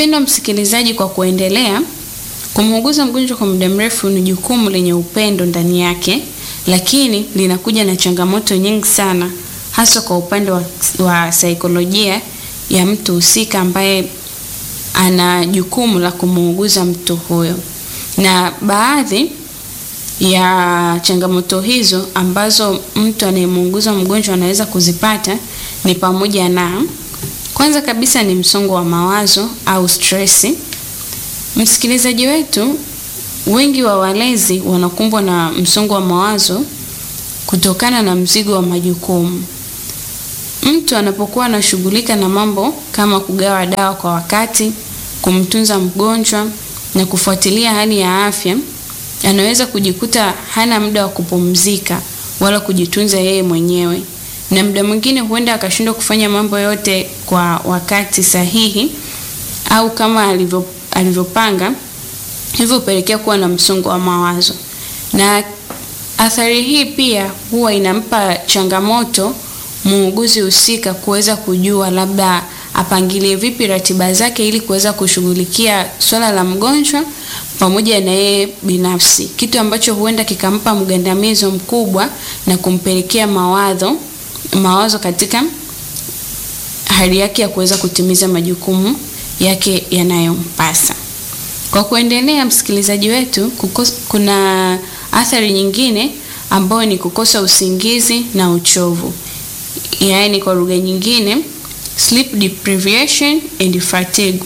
Mpendwa msikilizaji, kwa kuendelea, kumuuguza mgonjwa kwa muda mrefu ni jukumu lenye upendo ndani yake, lakini linakuja na changamoto nyingi sana, hasa kwa upande wa, wa saikolojia ya mtu husika ambaye ana jukumu la kumuuguza mtu huyo. Na baadhi ya changamoto hizo ambazo mtu anayemuuguza mgonjwa anaweza kuzipata ni pamoja na kwanza kabisa ni msongo wa mawazo au stresi. Msikilizaji wetu, wengi wa walezi wanakumbwa na msongo wa mawazo kutokana na mzigo wa majukumu. Mtu anapokuwa anashughulika na mambo kama kugawa dawa kwa wakati, kumtunza mgonjwa na kufuatilia hali ya afya, anaweza kujikuta hana muda wa kupumzika wala kujitunza yeye mwenyewe, na muda mwingine huenda akashindwa kufanya mambo yote kwa wakati sahihi au kama alivyo alivyopanga, hivyo hupelekea kuwa na msongo wa mawazo. Na athari hii pia huwa inampa changamoto muuguzi husika kuweza kujua labda apangilie vipi ratiba zake ili kuweza kushughulikia swala la mgonjwa pamoja na yeye binafsi, kitu ambacho huenda kikampa mgandamizo mkubwa na kumpelekea mawazo mawazo katika hali yake ya kuweza kutimiza majukumu yake yanayompasa. Kwa kuendelea, msikilizaji wetu, kukos, kuna athari nyingine ambayo ni kukosa usingizi na uchovu, yaani kwa lugha nyingine sleep deprivation and fatigue.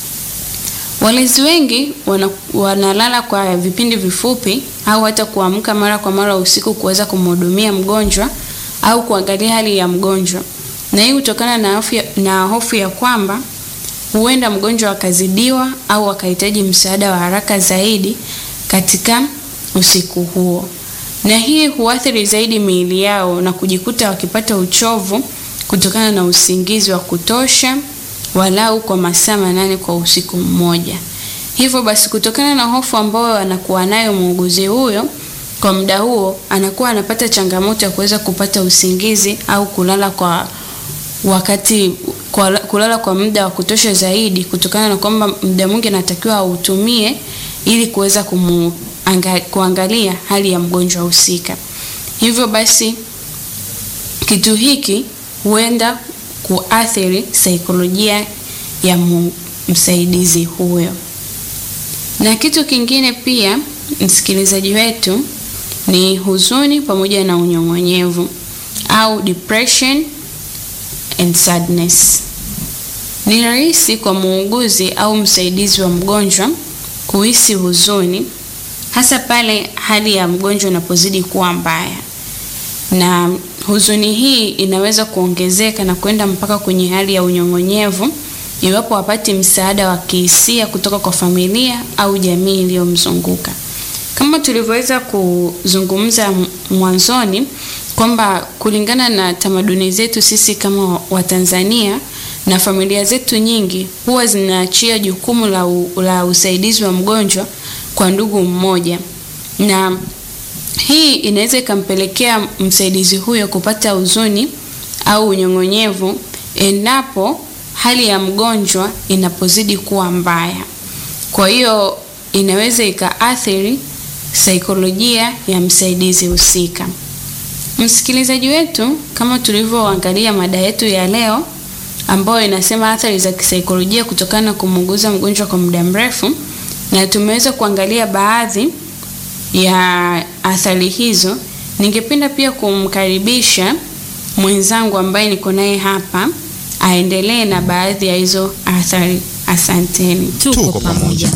Walezi wengi wana, wanalala kwa vipindi vifupi au hata kuamka mara kwa mara usiku kuweza kumhudumia mgonjwa au kuangalia hali ya mgonjwa, na hii hutokana na hofu ya, na hofu ya kwamba huenda mgonjwa akazidiwa au akahitaji msaada wa haraka zaidi katika usiku huo, na hii huathiri zaidi miili yao na kujikuta wakipata uchovu kutokana na usingizi wa kutosha walau kwa masaa manane kwa usiku mmoja. Hivyo basi, kutokana na hofu ambayo anakuwa nayo muuguzi huyo kwa muda huo, anakuwa anapata changamoto ya kuweza kupata usingizi au kulala kwa wakati kwa, kulala kwa muda wa kutosha zaidi, kutokana na kwamba muda mwingi anatakiwa autumie ili kuweza kuangalia hali ya mgonjwa husika. Hivyo basi kitu hiki huenda kuathiri saikolojia ya msaidizi huyo. Na kitu kingine pia, msikilizaji wetu, ni huzuni pamoja na unyong'onyevu au depression and sadness. Ni rahisi kwa muuguzi au msaidizi wa mgonjwa kuhisi huzuni, hasa pale hali ya mgonjwa inapozidi kuwa mbaya, na huzuni hii inaweza kuongezeka na kwenda mpaka kwenye hali ya unyong'onyevu iwapo hapati msaada wa kihisia kutoka kwa familia au jamii iliyomzunguka. Kama tulivyoweza kuzungumza mwanzoni kwamba kulingana na tamaduni zetu sisi kama Watanzania na familia zetu nyingi huwa zinaachia jukumu la, u, la usaidizi wa mgonjwa kwa ndugu mmoja, na hii inaweza ikampelekea msaidizi huyo kupata huzuni au unyong'onyevu endapo hali ya mgonjwa inapozidi kuwa mbaya. Kwa hiyo inaweza ikaathiri saikolojia ya msaidizi husika. Msikilizaji wetu, kama tulivyoangalia mada yetu ya leo ambayo inasema athari za kisaikolojia kutokana na kumuuguza mgonjwa kwa muda mrefu, na tumeweza kuangalia baadhi ya athari hizo. Ningependa pia kumkaribisha mwenzangu ambaye niko naye hapa aendelee na baadhi ya hizo athari. Asanteni. Tuko pamoja.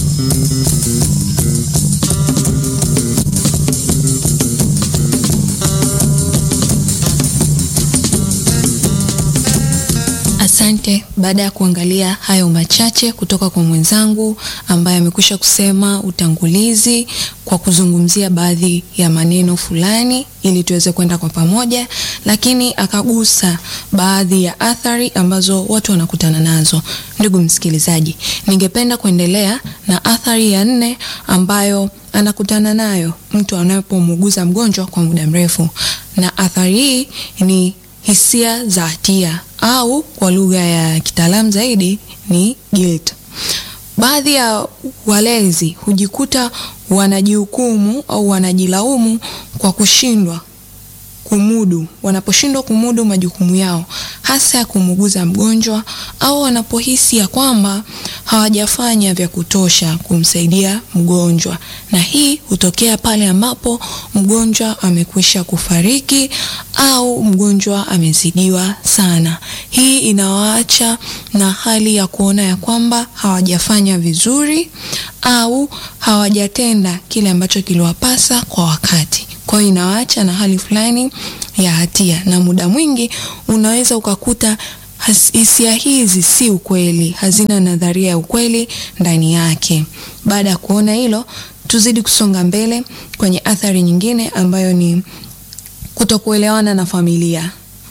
Asante. Baada ya kuangalia hayo machache kutoka kwa mwenzangu ambaye amekwisha kusema utangulizi kwa kuzungumzia baadhi ya maneno fulani ili tuweze kwenda kwa pamoja, lakini akagusa baadhi ya athari ambazo watu wanakutana nazo. Ndugu msikilizaji, ningependa kuendelea na athari ya nne ambayo anakutana nayo mtu anapomuuguza mgonjwa kwa muda mrefu, na athari hii ni hisia za hatia au kwa lugha ya kitaalamu zaidi ni guilt. baadhi ya walezi hujikuta wanajihukumu au wanajilaumu kwa kushindwa kumudu, wanaposhindwa kumudu majukumu yao, hasa ya kumuguza mgonjwa au wanapohisi ya kwamba hawajafanya vya kutosha kumsaidia mgonjwa, na hii hutokea pale ambapo mgonjwa amekwisha kufariki au mgonjwa amezidiwa sana. Hii inawaacha na hali ya kuona ya kwamba hawajafanya vizuri au hawajatenda kile ambacho kiliwapasa kwa wakati. Kwa hiyo inawaacha na hali fulani ya hatia, na muda mwingi unaweza ukakuta hisia hizi si ukweli, hazina nadharia ya ukweli ndani yake. Baada ya kuona hilo, tuzidi kusonga mbele kwenye athari nyingine ambayo ni kutokuelewana na familia.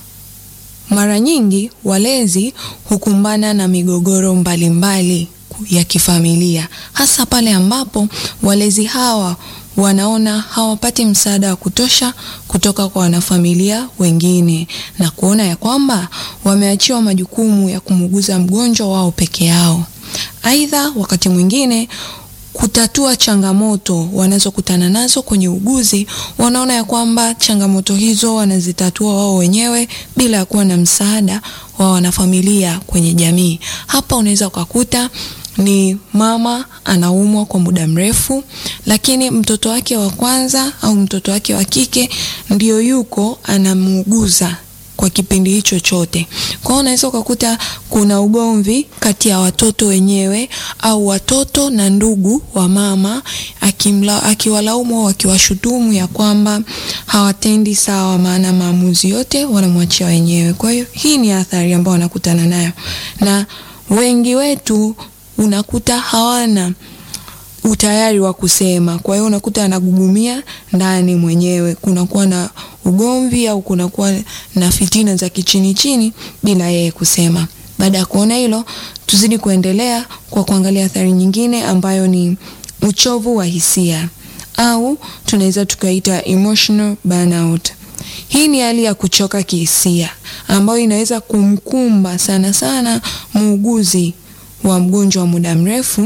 Mara nyingi walezi hukumbana na migogoro mbalimbali mbali ya kifamilia, hasa pale ambapo walezi hawa wanaona hawapati msaada wa kutosha kutoka kwa wanafamilia wengine na kuona ya kwamba wameachiwa majukumu ya kumuguza mgonjwa wao peke yao. Aidha, wakati mwingine kutatua changamoto wanazokutana nazo kwenye uguzi, wanaona ya kwamba changamoto hizo wanazitatua wao wenyewe bila ya kuwa na msaada wa wanafamilia kwenye jamii. Hapa unaweza ukakuta ni mama anaumwa kwa muda mrefu, lakini mtoto wake wa kwanza au mtoto wake wa kike ndio yuko anamuuguza kwa kipindi hicho chote. Kwa hiyo unaweza ukakuta kuna ugomvi kati ya watoto wenyewe au watoto na ndugu wa mama, akimla akiwalaumu au akiwashutumu ya kwamba hawatendi sawa, maana maamuzi yote wanamwachia wenyewe. Kwa hiyo hii ni athari ambayo wanakutana nayo, na wengi wetu unakuta hawana utayari wa kusema. Kwa hiyo unakuta anagugumia ndani mwenyewe, kunakuwa na ugomvi au kunakuwa na fitina za kichini chini bila yeye kusema. Baada ya kuona hilo, tuzidi kuendelea kwa kuangalia athari nyingine ambayo ni uchovu wa hisia au tunaweza tukaita emotional burnout. Hii ni hali ya kuchoka kihisia ambayo inaweza kumkumba sana sana muuguzi wa mgonjwa wa muda mrefu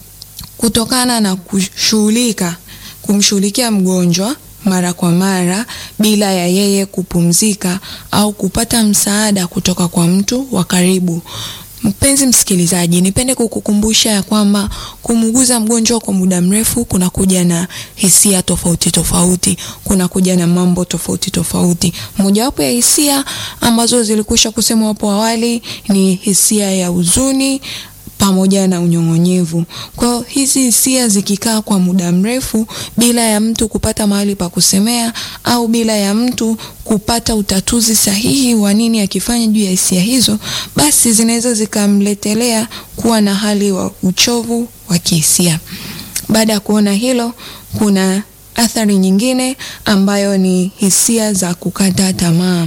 kutokana na kushughulika kumshughulikia mgonjwa mara kwa mara bila ya yeye kupumzika au kupata msaada kutoka kwa mtu wa karibu. Mpenzi msikilizaji, nipende kukukumbusha ya kwamba kumuguza mgonjwa kwa muda mrefu kunakuja na hisia tofauti tofauti, kunakuja na mambo tofauti tofauti. Mojawapo ya hisia ambazo zilikwisha kusemwa hapo awali ni hisia ya huzuni pamoja na unyong'onyevu. Kwa hiyo hizi hisia zikikaa kwa muda mrefu bila ya mtu kupata mahali pa kusemea au bila ya mtu kupata utatuzi sahihi wa nini akifanya juu ya hisia hizo, basi zinaweza zikamletelea kuwa na hali wa uchovu wa kihisia. Baada ya kuona hilo, kuna athari nyingine ambayo ni hisia za kukata tamaa.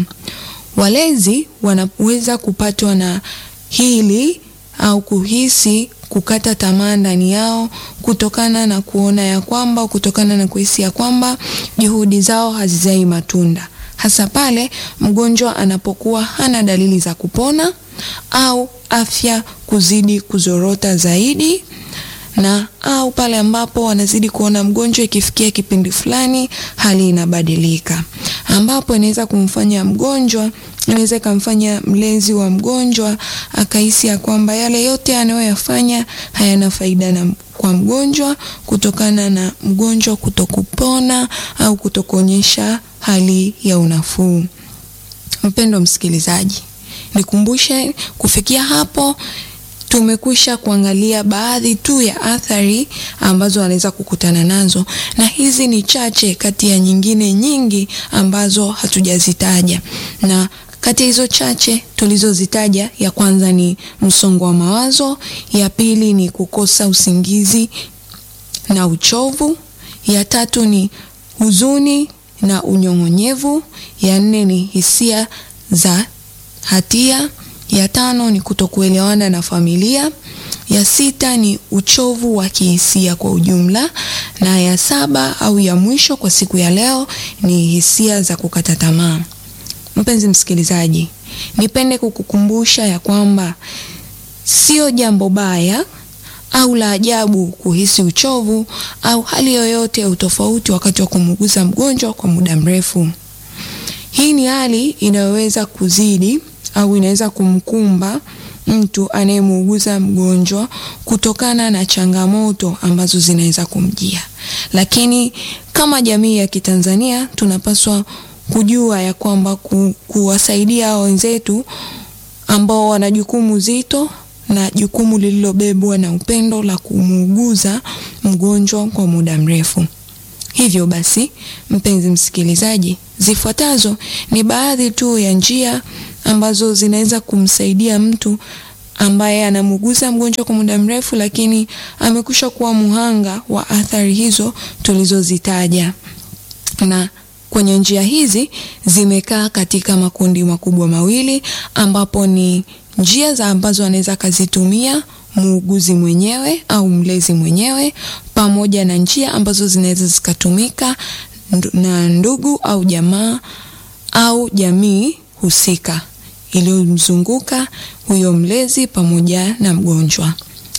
Walezi wanaweza kupatwa na hili au kuhisi kukata tamaa ndani yao kutokana na kuona ya kwamba, kutokana na kuhisi ya kwamba juhudi zao hazizai matunda, hasa pale mgonjwa anapokuwa hana dalili za kupona au afya kuzidi kuzorota zaidi na au pale ambapo wanazidi kuona mgonjwa ikifikia kipindi fulani hali inabadilika, ambapo inaweza kumfanya mgonjwa inaweza ikamfanya mlezi wa mgonjwa akahisi ya kwamba yale yote anayoyafanya hayana faida na kwa mgonjwa kutokana na mgonjwa kutokupona au kutokuonyesha hali ya unafuu. Mpendo msikilizaji, nikumbushe kufikia hapo tumekwisha kuangalia baadhi tu ya athari ambazo wanaweza kukutana nazo, na hizi ni chache kati ya nyingine nyingi ambazo hatujazitaja. Na kati ya hizo chache tulizozitaja, ya kwanza ni msongo wa mawazo, ya pili ni kukosa usingizi na uchovu, ya tatu ni huzuni na unyong'onyevu, ya nne ni hisia za hatia ya tano ni kutokuelewana na familia, ya sita ni uchovu wa kihisia kwa ujumla, na ya saba au ya mwisho kwa siku ya leo ni hisia za kukata tamaa. Mpenzi msikilizaji, nipende kukukumbusha ya kwamba sio jambo baya au la ajabu kuhisi uchovu au hali yoyote ya utofauti wakati wa kumuuguza mgonjwa kwa muda mrefu. Hii ni hali inayoweza kuzidi au inaweza kumkumba mtu anayemuuguza mgonjwa kutokana na changamoto ambazo zinaweza kumjia. Lakini kama jamii ya Kitanzania tunapaswa kujua ya kwamba ku, kuwasaidia wenzetu ambao wana jukumu zito na jukumu lililobebwa na upendo la kumuuguza mgonjwa kwa muda mrefu. Hivyo basi, mpenzi msikilizaji, zifuatazo ni baadhi tu ya njia ambazo zinaweza kumsaidia mtu ambaye anamuuguza mgonjwa kwa muda mrefu, lakini amekusha kuwa muhanga wa athari hizo tulizozitaja. Na kwenye njia hizi zimekaa katika makundi makubwa mawili, ambapo ni njia za ambazo anaweza akazitumia muuguzi mwenyewe au mlezi mwenyewe, pamoja na njia ambazo zinaweza zikatumika na ndugu au jamaa au jamii husika iliyomzunguka huyo mlezi pamoja na mgonjwa.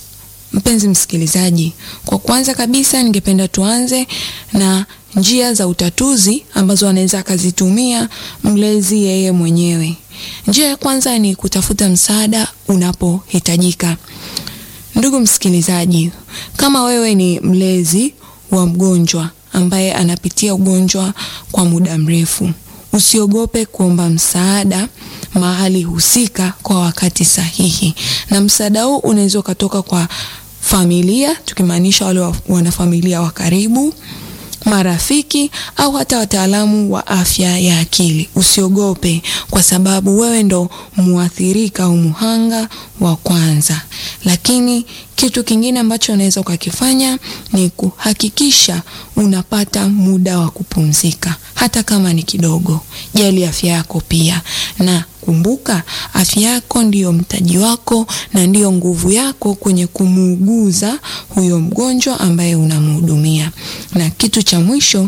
Mpenzi msikilizaji, kwa kwanza kabisa ningependa tuanze na njia za utatuzi ambazo anaweza akazitumia mlezi yeye mwenyewe. Njia ya kwanza ni kutafuta msaada unapohitajika. Ndugu msikilizaji, kama wewe ni mlezi wa mgonjwa ambaye anapitia ugonjwa kwa muda mrefu, usiogope kuomba msaada mahali husika kwa wakati sahihi, na msaada huu unaweza ukatoka kwa familia, tukimaanisha wale wanafamilia wa karibu, marafiki au hata wataalamu wa afya ya akili. Usiogope kwa sababu wewe ndo muathirika au muhanga wa kwanza. Lakini kitu kingine ambacho unaweza ukakifanya ni kuhakikisha unapata muda wa kupumzika, hata kama ni kidogo. Jali afya yako pia, na kumbuka, afya yako ndiyo mtaji wako na ndiyo nguvu yako kwenye kumuuguza huyo mgonjwa ambaye unamhudumia. Na kitu cha mwisho,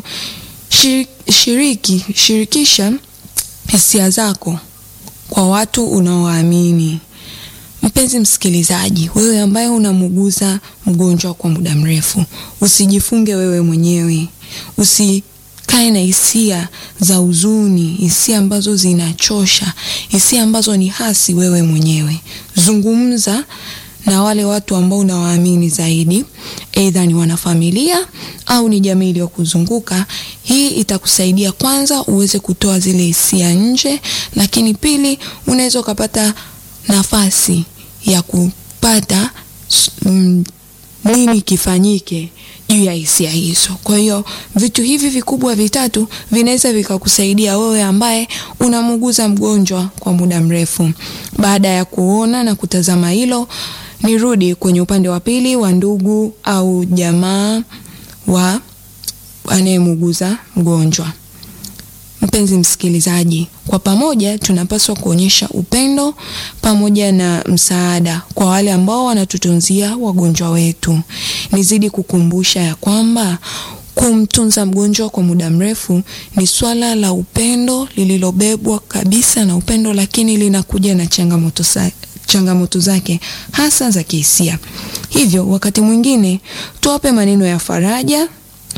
shiriki, shirikisha hisia zako kwa watu unaowaamini. Mpenzi msikilizaji, wewe ambaye unamuuguza mgonjwa kwa muda mrefu, usijifunge wewe mwenyewe, usikae na hisia za huzuni, hisia ambazo zinachosha, hisia ambazo ni hasi wewe mwenyewe. Zungumza na wale watu ambao unawaamini zaidi, aidha ni wanafamilia au ni jamii iliyokuzunguka. Hii itakusaidia kwanza uweze kutoa zile hisia nje, lakini pili, unaweza ukapata nafasi ya kupata mm, nini kifanyike juu ya hisia hizo. Kwa hiyo vitu hivi vikubwa vitatu vinaweza vikakusaidia wewe ambaye unamuuguza mgonjwa kwa muda mrefu. Baada ya kuona na kutazama hilo, nirudi kwenye upande wa pili wa ndugu au jamaa wa anayemuuguza mgonjwa. Mpenzi msikilizaji, kwa pamoja tunapaswa kuonyesha upendo pamoja na msaada kwa wale ambao wanatutunzia wagonjwa wetu. Nizidi kukumbusha ya kwamba kumtunza mgonjwa kwa muda mrefu ni swala la upendo lililobebwa kabisa na upendo, lakini linakuja na changamoto sa changamoto zake hasa za kihisia. Hivyo wakati mwingine tuwape maneno ya faraja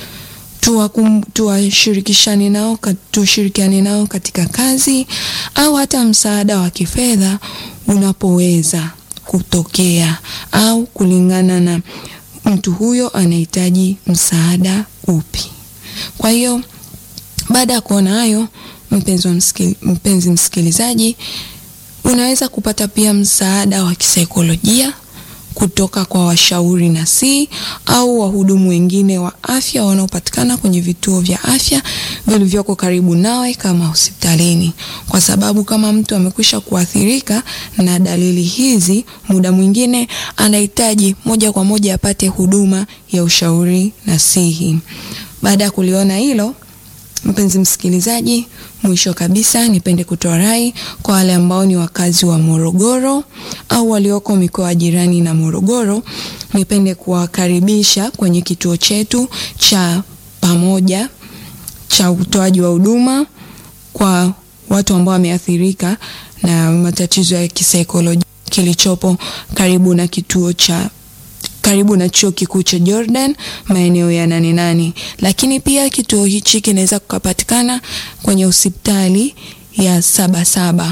tuwashirikishane nao, tushirikiane nao katika kazi au hata msaada wa kifedha unapoweza kutokea au kulingana na mtu huyo anahitaji msaada upi. Kwa hiyo baada ya kuona hayo, mpenzi, msikil, mpenzi msikilizaji, unaweza kupata pia msaada wa kisaikolojia kutoka kwa washauri nasihi au wahudumu wengine wa afya wanaopatikana kwenye vituo vya afya vilivyoko karibu nawe kama hospitalini, kwa sababu kama mtu amekwisha kuathirika na dalili hizi, muda mwingine anahitaji moja kwa moja apate huduma ya ushauri nasihi. Baada ya kuliona hilo Mpenzi msikilizaji, mwisho kabisa nipende kutoa rai kwa wale ambao ni wakazi wa Morogoro au walioko mikoa jirani na Morogoro. Nipende kuwakaribisha kwenye kituo chetu cha pamoja cha utoaji wa huduma kwa watu ambao wameathirika na matatizo ya kisaikolojia kilichopo karibu na kituo cha karibu na chuo kikuu cha Jordan maeneo ya nane nane. Lakini pia kituo hichi kinaweza kupatikana kwenye hospitali ya Sabasaba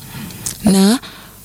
na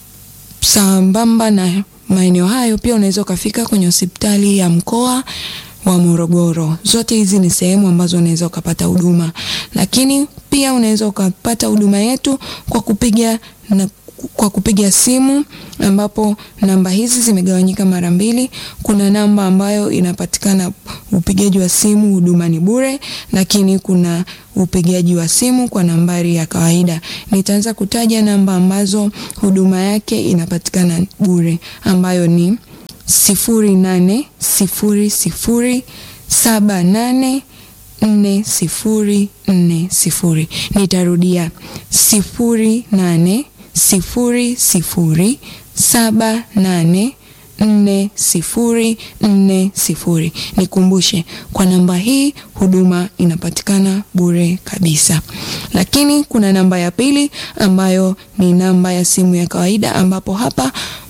sambamba na maeneo hayo pia unaweza ukafika kwenye hospitali ya mkoa wa Morogoro. Zote hizi ni sehemu ambazo unaweza ukapata huduma, lakini pia unaweza ukapata huduma yetu kwa kupiga na kwa kupiga simu ambapo namba hizi zimegawanyika mara mbili. Kuna namba ambayo inapatikana upigaji wa simu, huduma ni bure, lakini kuna upigaji wa simu kwa nambari ya kawaida. Nitaanza kutaja namba ambazo huduma yake inapatikana bure ambayo ni sifuri nane sifuri sifuri saba nane nne sifuri nne sifuri. Nitarudia sifuri nane sifuri sifuri saba nane nne sifuri nne sifuri. Nikumbushe, kwa namba hii huduma inapatikana bure kabisa, lakini kuna namba ya pili ambayo ni namba ya simu ya kawaida, ambapo hapa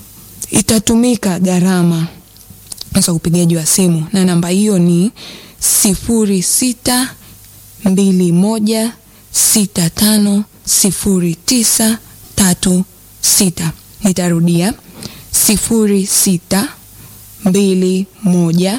itatumika gharama za upigaji wa simu, na namba hiyo ni sifuri sita mbili moja sita tano sifuri tisa tatu sita. Nitarudia sifuri sita mbili moja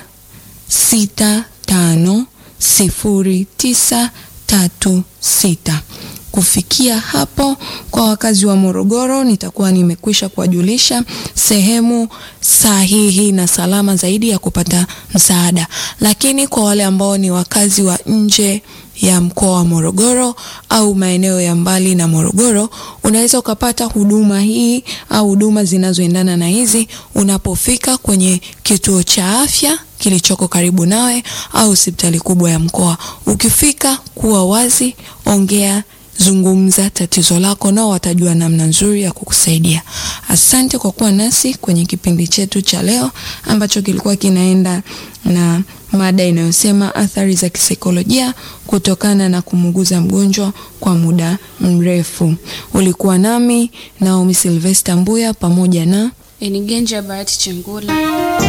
sita tano sifuri tisa tatu sita. Kufikia hapo, kwa wakazi wa Morogoro, nitakuwa nimekwisha kuwajulisha sehemu sahihi na salama zaidi ya kupata msaada, lakini kwa wale ambao ni wakazi wa nje ya mkoa wa Morogoro au maeneo ya mbali na Morogoro, unaweza ukapata huduma hii au huduma zinazoendana na hizi unapofika kwenye kituo cha afya kilichoko karibu nawe au hospitali kubwa ya mkoa. Ukifika, kuwa wazi, ongea zungumza tatizo lako, nao watajua namna nzuri ya kukusaidia. Asante kwa kuwa nasi kwenye kipindi chetu cha leo ambacho kilikuwa kinaenda na mada inayosema athari za kisaikolojia kutokana na kumuuguza mgonjwa kwa muda mrefu. Ulikuwa nami Naomi Sylvester Mbuya pamoja na Enigenja Bahati Chengula.